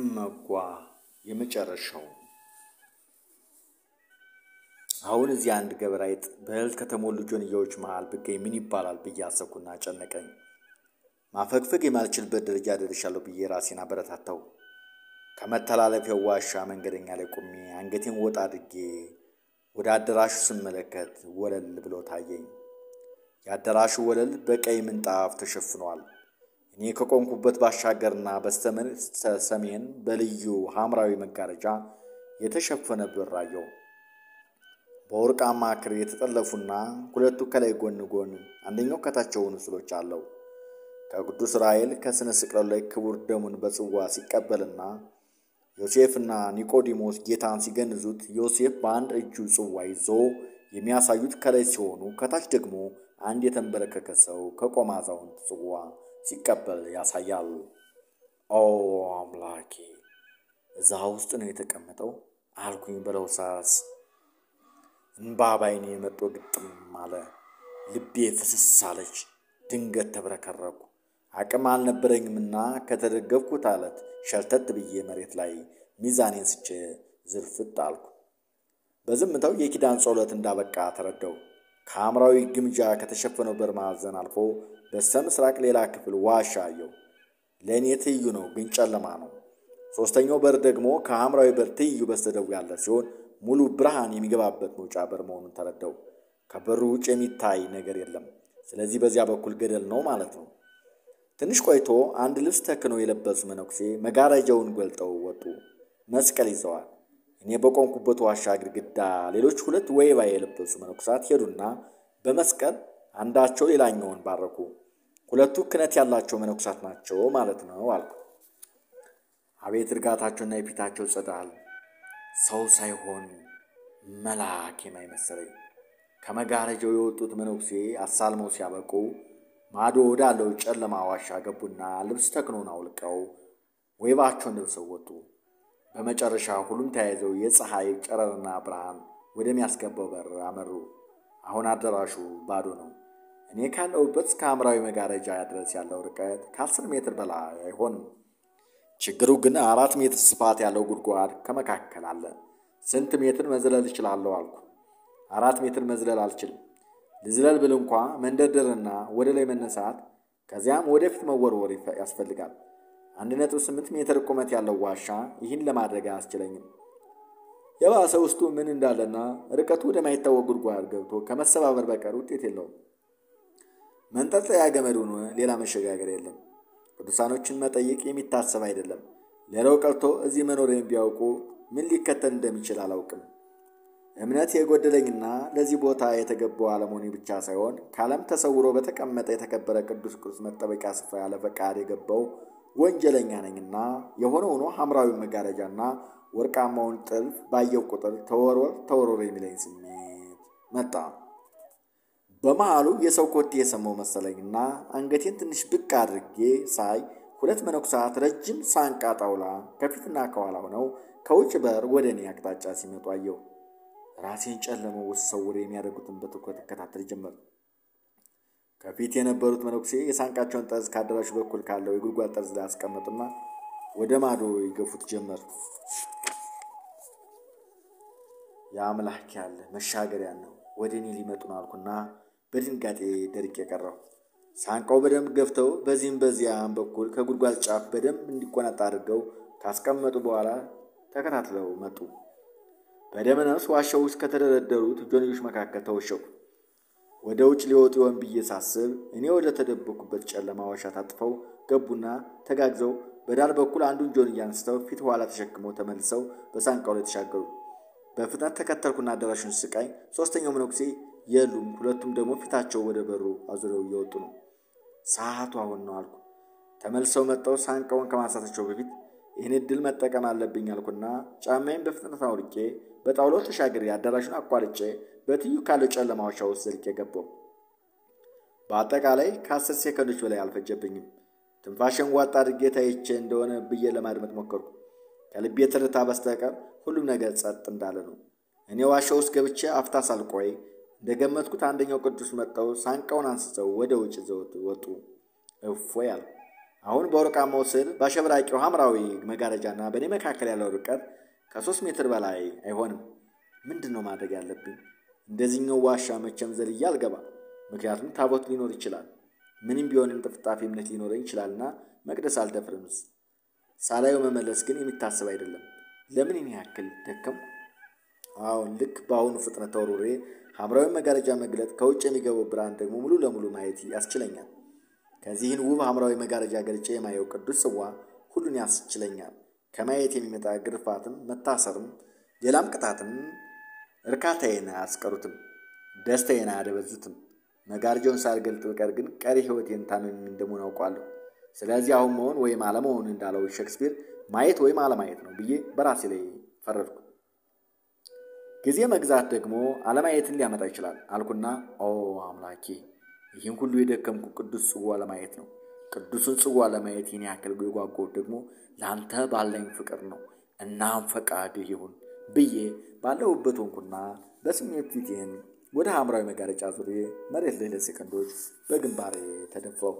እመጓ የመጨረሻው አሁን እዚህ አንድ ገበረ አይጥ በእህል ከተሞሉ ጆንያዎች መሃል ብገኝ ምን ይባላል ብዬ አሰብኩና ጨነቀኝ። ማፈግፈግ የማልችልበት ደረጃ ደርሻለሁ ብዬ ራሴን አበረታታው። ከመተላለፊያው ዋሻ መንገደኛ ላይ ቆሜ አንገቴን ወጣ አድርጌ ወደ አዳራሹ ስመለከት ወለል ብሎ ታየኝ። የአዳራሹ ወለል በቀይ ምንጣፍ ተሸፍኗል። እኔ ከቆምኩበት ባሻገርና በስተሰሜን በልዩ ሐምራዊ መጋረጃ የተሸፈነ በር አየሁ። በወርቃማ ክር የተጠለፉና ሁለቱ ከላይ ጎን ጎን አንደኛው ከታች የሆኑ ስዕሎች አለው። ከቅዱስ ራሔል ከስነ ስቅለው ላይ ክቡር ደሙን በጽዋ ሲቀበልና ዮሴፍና ኒቆዲሞስ ጌታን ሲገንዙት ዮሴፍ በአንድ እጁ ጽዋ ይዞ የሚያሳዩት ከላይ ሲሆኑ ከታች ደግሞ አንድ የተንበረከከ ሰው ከቆመ አዛውንት ጽዋ ሲቀበል ያሳያል። ኦ አምላኬ እዛ ውስጥ ነው የተቀመጠው አልኩኝ በለሆሳስ። እንባ ባይኔ መጦ ግጥም አለ። ልቤ ፍስስ አለች። ድንገት ተብረከረኩ። አቅም አልነበረኝምና ከተደገፍኩት አለት ሸርተት ብዬ መሬት ላይ ሚዛኔን ስቼ ዝርፍጥ አልኩ። በዝምታው የኪዳን ጸሎት እንዳበቃ ተረዳው። ከሐምራዊ ግምጃ ከተሸፈነው በር ማዕዘን አልፎ በስተ ምስራቅ ሌላ ክፍል ዋሻ አየው። ለእኔ ትይዩ ነው፣ ግን ጨለማ ነው። ሦስተኛው በር ደግሞ ከሐምራዊ በር ትይዩ በስተደቡብ ያለ ሲሆን ሙሉ ብርሃን የሚገባበት መውጫ በር መሆኑን ተረዳው። ከበሩ ውጭ የሚታይ ነገር የለም። ስለዚህ በዚያ በኩል ገደል ነው ማለት ነው። ትንሽ ቆይቶ አንድ ልብስ ተክነው የለበሱ መነኩሴ መጋረጃውን ገልጠው ወጡ። መስቀል ይዘዋል። እኔ በቆምኩበት ዋሻ ግድግዳ ሌሎች ሁለት ወይባ የለበሱ መነኩሳት ሄዱና በመስቀል አንዳቸው ሌላኛውን ባረኩ። ሁለቱ ክህነት ያላቸው መነኩሳት ናቸው ማለት ነው አልኩ። አቤት እርጋታቸውና የፊታቸው ጸዳል! ሰው ሳይሆን መልአክ የማይመሰለኝ። ከመጋረጃው የወጡት መነኩሴ አሳልመው ሲያበቁ ማዶ ወዳለው ጨለማ ዋሻ ገቡና ልብስ ተክኖን አውልቀው ወይባቸውን ለብሰው ወጡ። በመጨረሻ ሁሉም ተያይዘው የፀሐይ ጨረርና ብርሃን ወደሚያስገባው በር አመሩ። አሁን አዳራሹ ባዶ ነው። እኔ ካለሁበት እስከ ሐምራዊ መጋረጃ ድረስ ያለው ርቀት ከአስር ሜትር በላይ አይሆንም። ችግሩ ግን አራት ሜትር ስፋት ያለው ጉድጓድ ከመካከል አለ። ስንት ሜትር መዝለል እችላለሁ አልኩ። አራት ሜትር መዝለል አልችልም። ልዝለል ብል እንኳ መንደርደርና ወደ ላይ መነሳት ከዚያም ወደፊት መወርወር ያስፈልጋል። አንድ ነጥብ ስምንት ሜትር ቁመት ያለው ዋሻ ይህን ለማድረግ አያስችለኝም። የባሰ ውስጡ ምን እንዳለና ርቀቱ ወደማይታወቅ ጉድጓድ ገብቶ ከመሰባበር በቀር ውጤት የለውም። መንጠልጠያ ገመድ ሆኖ ሌላ መሸጋገር የለም። ቅዱሳኖችን መጠየቅ የሚታሰብ አይደለም። ሌላው ቀርቶ እዚህ መኖሬን ቢያውቁ ምን ሊከተል እንደሚችል አላውቅም። እምነት የጎደለኝና ለዚህ ቦታ የተገባው አለመሆኔ ብቻ ሳይሆን ከዓለም ተሰውሮ በተቀመጠ የተከበረ ቅዱስ ቅዱስ መጠበቂያ ስፍራ ያለ ፈቃድ የገባው ወንጀለኛ ነኝና የሆነ ሆኖ ሐምራዊ መጋረጃና ወርቃማውን ጥልፍ ባየው ቁጥር ተወርወር ተወርወር የሚለኝ ስሜት መጣ። በመሃሉ የሰው ኮቴ የሰማው መሰለኝና አንገቴን ትንሽ ብቅ አድርጌ ሳይ ሁለት መነኩሳት ረጅም ሳንቃ ጣውላ ከፊትና ከኋላ ሆነው ከውጭ በር ወደ እኔ አቅጣጫ ሲመጡ አየሁ። ራሴን ጨለመው ውስጥ ሰውር የሚያደርጉትን በትኩረት እከታተል ጀመር። ከፊት የነበሩት መነኩሴ የሳንቃቸውን ጠርዝ ከአዳራሹ በኩል ካለው የጉድጓድ ጠርዝ ላይ አስቀመጡና ወደ ማዶ ይገፉት ጀመር። የአምላክ ያለ መሻገሪያ ነው፣ ወደ እኔ ሊመጡ ነው አልኩና በድንጋጤ ደርቄ የቀረው። ሳንቃው በደንብ ገፍተው በዚህም በዚያም በኩል ከጉድጓድ ጫፍ በደንብ እንዲቆነጣ አድርገው ካስቀመጡ በኋላ ተከታትለው መጡ። በደመነፍስ ዋሻው ውስጥ ከተደረደሩት ጆንዮች መካከል ተወሸኩ። ወደ ውጭ ሊወጡ ይሆን ብዬ ሳስብ እኔ ወደ ተደበኩበት ጨለማ ዋሻ ታጥፈው ገቡና ተጋግዘው በዳር በኩል አንዱን ጆንያ አንስተው ፊት ኋላ ተሸክመው ተመልሰው በሳንቃው ላይ ተሻገሩ። በፍጥነት ተከተልኩና አዳራሹን ስቃይ ሦስተኛው መነኩሴ የሉም። ሁለቱም ደግሞ ፊታቸው ወደ በሩ አዙረው እየወጡ ነው። ሰዓቱ አሁን ነው አልኩ። ተመልሰው መጥተው ሳንቃውን ከማንሳታቸው በፊት ይህን እድል መጠቀም አለብኝ አልኩና ጫማዬን በፍጥነት አውልቄ በጣውላው ተሻግሬ አዳራሹን አቋርጬ በትዩ ካለው ጨለማ ዋሻ ውስጥ ዘልቄ ገባሁ። በአጠቃላይ ከአስር ሴከንዶች በላይ አልፈጀብኝም። ትንፋሽን ዋጥ አድርጌ ታይቼ እንደሆነ ብዬ ለማድመጥ ሞከርኩ። ከልቤ ትርታ በስተቀር ሁሉም ነገር ጸጥ እንዳለ ነው። እኔ ዋሻ ውስጥ ገብቼ አፍታ ሳልቆይ እንደገመትኩት አንደኛው ቅዱስ መጥተው ሳንቃውን አንስተው ወደ ውጭ ዘውት ወጡ። እፎይ አልኩ። አሁን በወርቃማው ስዕል በአሸብራቂው ሐምራዊ መጋረጃና በእኔ መካከል ያለው ርቀት ከሶስት ሜትር በላይ አይሆንም። ምንድን ነው ማድረግ ያለብኝ? እንደዚህኛው ዋሻ መቼም ዘልዬ አልገባ። ምክንያቱም ታቦት ሊኖር ይችላል። ምንም ቢሆን እንጥፍጣፊ እምነት ሊኖረኝ ይችላልና መቅደስ አልደፍርምስ። ሳላየው መመለስ ግን የሚታሰብ አይደለም። ለምን ይህን ያክል ደከም? አሁን ልክ በአሁኑ ፍጥነት ተወርውሬ ሐምራዊ መጋረጃ መግለጥ፣ ከውጭ የሚገባው ብርሃን ደግሞ ሙሉ ለሙሉ ማየት ያስችለኛል። ከዚህን ውብ ሐምራዊ መጋረጃ ገልጬ የማየው ቅዱስ ጽዋ ሁሉን ያስችለኛል። ከማየት የሚመጣ ግርፋትም፣ መታሰርም፣ ሌላም ቅጣትም እርካታዬን አያስቀሩትም፣ ደስታዬን አያደበዙትም። መጋረጃውን ሳልገልጥ ብቀር ግን ቀሪ ሕይወቴን ታምሜ እንደምሆን አውቃለሁ። ስለዚህ አሁን መሆን ወይም አለመሆን እንዳለው ሼክስፒር ማየት ወይም አለማየት ነው ብዬ በራሴ ላይ ፈረድኩ። ጊዜ መግዛት ደግሞ አለማየትን ሊያመጣ ይችላል አልኩና፣ ኦ አምላኬ፣ ይህን ሁሉ የደከምኩ ቅዱስ ጽዋ ለማየት ነው። ቅዱሱን ጽዋ ለማየት ይህን ያክል የጓጓሁት ደግሞ ለአንተ ባለኝ ፍቅር ነው። እናም ፈቃድህ ይሁን ብዬ ባለሁበት ሆንኩና በስሜት ፊቴን ወደ ሐምራዊ መጋረጫ ዙሬ መሬት ላይ ለሴከንዶች በግንባሬ ተደፋው።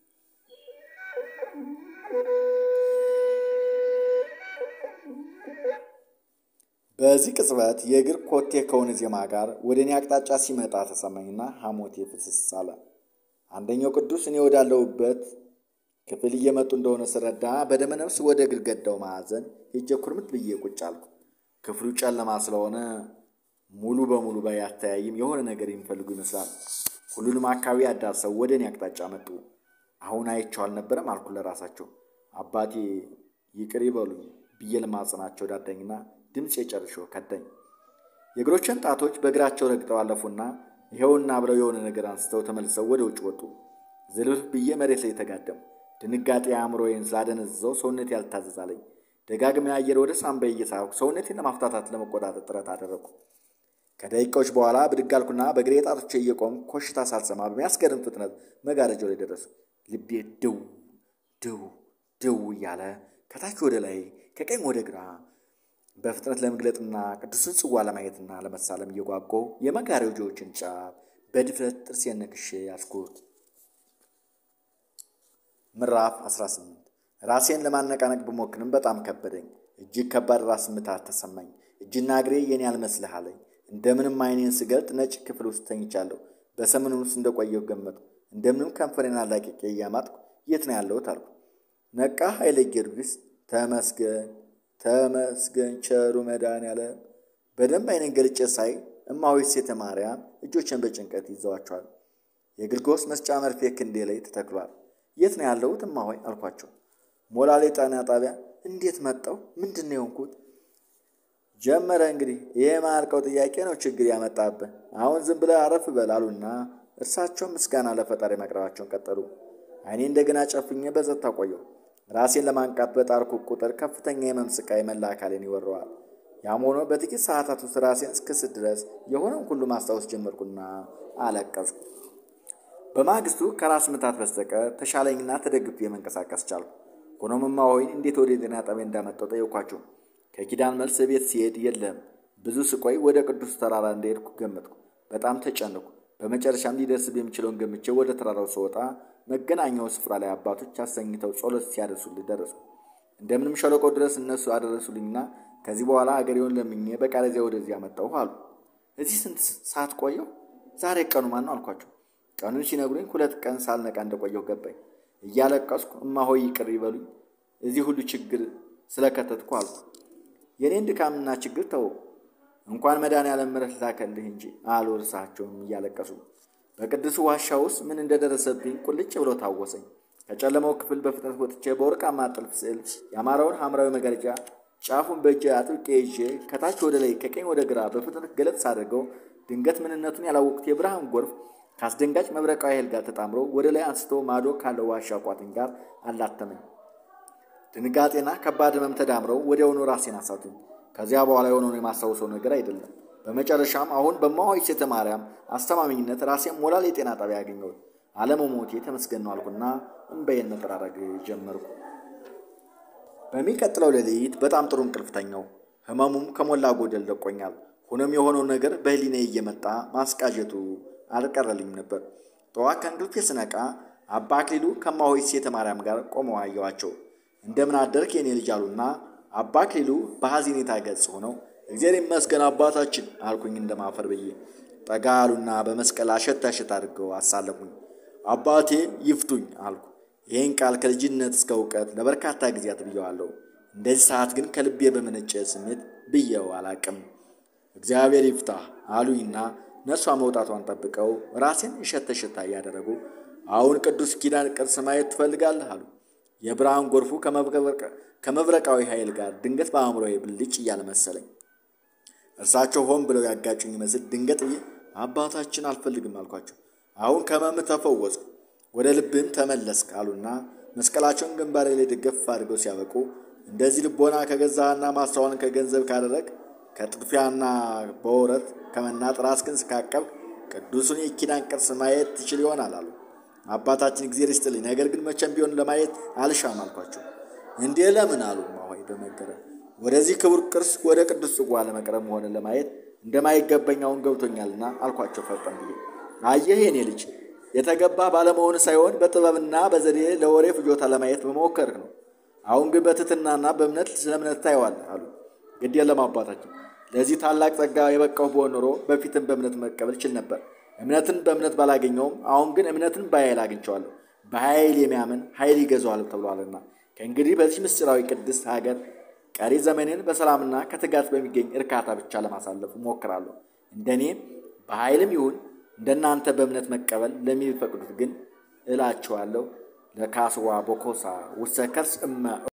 በዚህ ቅጽበት የእግር ኮቴ ከሆነ ዜማ ጋር ወደ እኔ አቅጣጫ ሲመጣ ተሰማኝና ሐሞቴ ፍስስ አለ። አንደኛው ቅዱስ እኔ ወዳለሁበት ክፍል እየመጡ እንደሆነ ስረዳ በደመ ነፍስ ወደ ግድግዳው ማዕዘን ሄጄ ኩርምት ብዬ ቁጭ አልኩ። ክፍሉ ጨለማ ስለሆነ ሙሉ በሙሉ ባያተያይም የሆነ ነገር የሚፈልጉ ይመስላል። ሁሉንም አካባቢ አዳርሰው ወደ እኔ አቅጣጫ መጡ። አሁን አይቼው አልነበረም አልኩ ለራሳቸው። አባቴ ይቅር ይበሉኝ ብዬ ለማጽናቸው ዳዳኝና ድምፅ የጨርሾ ከዳኝ። የእግሮችን ጣቶች በእግራቸው ረግጠው አለፉና ይኸውና አብረው የሆነ ነገር አንስተው ተመልሰው ወደ ውጭ ወጡ። ዝልፍ ብዬ መሬት ላይ ተጋደሙ። ድንጋጤ አእምሮዬን ስላደነዝዘው ሰውነቴ ያልታዘዛለኝ። ደጋግሜ አየር ወደ ሳምባዬ እየሳብኩ ሰውነቴን ለማፍታታት ለመቆጣጠር ጥረት አደረግኩ። ከደቂቃዎች በኋላ ብድግ አልኩና በእግሬ ጣቶቼ እየቆምኩ ኮሽታ ሳልሰማ በሚያስገርም ፍጥነት መጋረጃው ላይ ደረሱ። ልቤ ድው ድው ድው እያለ ከታች ወደ ላይ ከቀኝ ወደ ግራ በፍጥነት ለመግለጥና ቅዱስን ጽዋ ለማየትና ለመሳለም እየጓጓሁ የመጋረጃዎችን ጫፍ በድፍረት ጥርሴን ነክሼ ያዝኩት። ምዕራፍ 18 ራሴን ለማነቃነቅ ብሞክርም በጣም ከበደኝ። እጅግ ከባድ ራስ ምታት ተሰማኝ። እጅና እግሬ የኔ አልመስልህ አለኝ። እንደምንም አይኔን ስገልጥ ነጭ ክፍል ውስጥ ተኝቻለሁ። በሰመኑ ውስጥ እንደቆየሁ ገመትኩ። እንደምንም ከንፈሬን አላቅቄ እያማጥኩ የት ነው ያለሁት አልኩ። ነቃ ኃይለ ጊዮርጊስ ተመስገን ተመስገን ቸሩ መድኃኔዓለም። በደንብ አይኔን ገልጬ ሳይ እማሆይ ሴተ ማርያም እጆችን በጭንቀት ይዘዋቸዋል። የግልጎስ መስጫ መርፌ ክንዴ ላይ ተተክሏል። የት ነው ያለሁት እማሆይ አልኳቸው። ሞላሌ ጤና ጣቢያ። እንዴት መጣው? ምንድን ነው የሆንኩት? ጀመረ እንግዲህ ይሄ የማያልቀው ጥያቄ ነው ችግር ያመጣብህ። አሁን ዝም ብለህ አረፍ በል አሉና እርሳቸውም ምስጋና ለፈጣሪ ማቅረባቸውን ቀጠሉ። አይኔ እንደገና ጨፍኜ በጸጥታ ቆየሁ። ራሴን ለማንቃት በጣርኩ ቁጥር ከፍተኛ የህመም ስቃይ መላ አካሌን ይወረዋል። ያም ሆኖ በጥቂት ሰዓታት ውስጥ ራሴን እስክስት ድረስ የሆነውን ሁሉ ማስታወስ ጀመርኩና አለቀስኩ። በማግስቱ ከራስ ምታት በስተቀር ተሻለኝና ተደግፌ መንቀሳቀስ ቻልኩ። ሆኖም እማሆይን እንዴት ወደ ጤና ጣቢያ እንዳመጣው ጠየኳቸው። ከኪዳን መልስ ቤት ሲሄድ የለም። ብዙ ስቆይ ወደ ቅዱስ ተራራ እንደሄድኩ ገመትኩ። በጣም ተጨነኩ። በመጨረሻም ሊደርስብ የሚችለውን ገምቼ ወደ ተራራው ስወጣ መገናኛው ስፍራ ላይ አባቶች አሰኝተው ጸሎት ሲያደርሱልኝ ደረሱ። እንደምንም ሸለቆ ድረስ እነሱ አደረሱልኝና ከዚህ በኋላ አገሬውን ለምኜ በቃለዚያ ወደዚህ አመጣሁ አሉ። እዚህ ስንት ሰዓት ቆየሁ? ዛሬ ቀኑ ማን ነው አልኳቸው። ቀኑን ሲነግሩኝ ሁለት ቀን ሳልነቃ እንደቆየሁ ገባኝ። እያለቀስኩ እማሆይ ይቅር ይበሉኝ እዚህ ሁሉ ችግር ስለከተትኩ አልኩ። የኔን ድካምና ችግር ተው እንኳን መድኃኔዓለም ምሕረት ላከልህ እንጂ አሉ እርሳቸውም እያለቀሱ። በቅዱስ ዋሻ ውስጥ ምን እንደደረሰብኝ ቁልጭ ብሎ ታወሰኝ። ከጨለማው ክፍል በፍጥነት ወጥቼ በወርቃማ ጥልፍ ስዕል ያማረውን ሐምራዊ መጋረጃ ጫፉን በእጄ አጥብቄ ይዤ ከታች ወደ ላይ ከቀኝ ወደ ግራ በፍጥነት ገለጥ ሳደርገው ድንገት ምንነቱን ያላወቅኩት የብርሃን ጎርፍ ከአስደንጋጭ መብረቃዊ ኃይል ጋር ተጣምሮ ወደ ላይ አንስቶ ማዶ ካለው ዋሻ ቋጥኝ ጋር አላተመኝ። ድንጋጤና ከባድ ህመም ተዳምረው ወዲያውኑ ራሴን አሳቱኝ። ከዚያ በኋላ የሆነውን የማስታውሰው ነገር አይደለም። በመጨረሻም አሁን በእማሆይ ሴተ ማርያም አስተማሚኝነት ራሴን ሞላሌ የጤና ጣቢያ ያገኘሁት አለመሞቴ ተመስገን ነው አልኩና እምባዬን መጠራረግ ጀመርኩ። በሚቀጥለው ሌሊት በጣም ጥሩ እንቅልፍ ተኛሁ። ህመሙም ከሞላ ጎደል ለቆኛል። ሆኖም የሆነው ነገር በህሊናዬ እየመጣ ማስቃዠቱ አልቀረልኝም ነበር። ጠዋት ከእንቅልፌ ስነቃ አባ አክሊሉ ከማሆይ ሴተ ማርያም ጋር ቆመው አየኋቸው። እንደምን አደርክ የኔ ልጅ አሉና አባ አክሊሉ በሐዘኔታ ገጽ ሆነው እግዚአብሔር ይመስገን አባታችን አልኩኝ እንደማፈር ብዬ። ጠጋ አሉና በመስቀል አሸት አሸት አድርገው አሳለፉኝ። አባቴ ይፍቱኝ አልኩ። ይህን ቃል ከልጅነት እስከ እውቀት ለበርካታ ጊዜያት ብየዋለሁ። እንደዚህ ሰዓት ግን ከልቤ በመነጨ ስሜት ብየው አላቅም። እግዚአብሔር ይፍታ አሉኝና ነርሷ መውጣቷን ጠብቀው ራሴን እሸት እሸታ እያደረጉ አሁን ቅዱስ ኪዳን ቅርስ ማየት ትፈልጋለህ አሉ። የብርሃን ጎርፉ ከመብረቃዊ ኃይል ጋር ድንገት በአእምሮዬ ብልጭ እያለ መሰለኝ። እርሳቸው ሆን ብለው ያጋጩኝ ይመስል ድንገት ብዬ አባታችን አልፈልግም አልኳቸው። አሁን ከመም ተፈወስኩ፣ ወደ ልብም ተመለስክ አሉና መስቀላቸውን ግንባሬ ላይ ደገፍ አድርገው ሲያበቁ እንደዚህ ልቦና ከገዛህና ማስተዋልን ከገንዘብ ካደረግ ከጥድፊያና በወረት ከመናጥ ራስህን ካቀብክ ቅዱሱን የኪዳን ቅርስ ማየት ትችል ይሆናል አሉ። አባታችን እግዚአብሔር ይስጥልኝ፣ ነገር ግን መቼም ቢሆን ለማየት አልሻም አልኳቸው። እንዴ ለምን አሉ እማሆይ በመገረም ወደዚህ ክቡር ቅርስ ወደ ቅዱስ ጽዋ ለመቅረብ ሆነ ለማየት እንደማይገባኝ አሁን ገብቶኛልና አልኳቸው ፈጠን ብዬ። አየህ የኔ ልጅ የተገባ ባለመሆን ሳይሆን በጥበብና በዘዴ ለወሬ ፍጆታ ለማየት በመሞከርህ ነው። አሁን ግን በትህትናና በእምነት ስለ እምነት ታየዋለህ አሉ። ግድ የለም አባታችን፣ ለዚህ ታላቅ ጸጋ የበቃሁ ብሆን ኖሮ በፊትም በእምነት መቀበል ችል ነበር። እምነትን በእምነት ባላገኘውም አሁን ግን እምነትን በኃይል አግኝቸዋለሁ። በኃይል የሚያምን ኃይል ይገዛዋል ተብሏልና ከእንግዲህ በዚህ ምስጢራዊ ቅድስት ሀገር ቀሪ ዘመኔን በሰላምና ከትጋት በሚገኝ እርካታ ብቻ ለማሳለፍ እሞክራለሁ። እንደኔ በኃይልም ይሁን እንደናንተ በእምነት መቀበል ለሚፈቅዱት ግን እላቸዋለሁ ለካስዋ ቦኮሳ ውሰ ከርስ እመ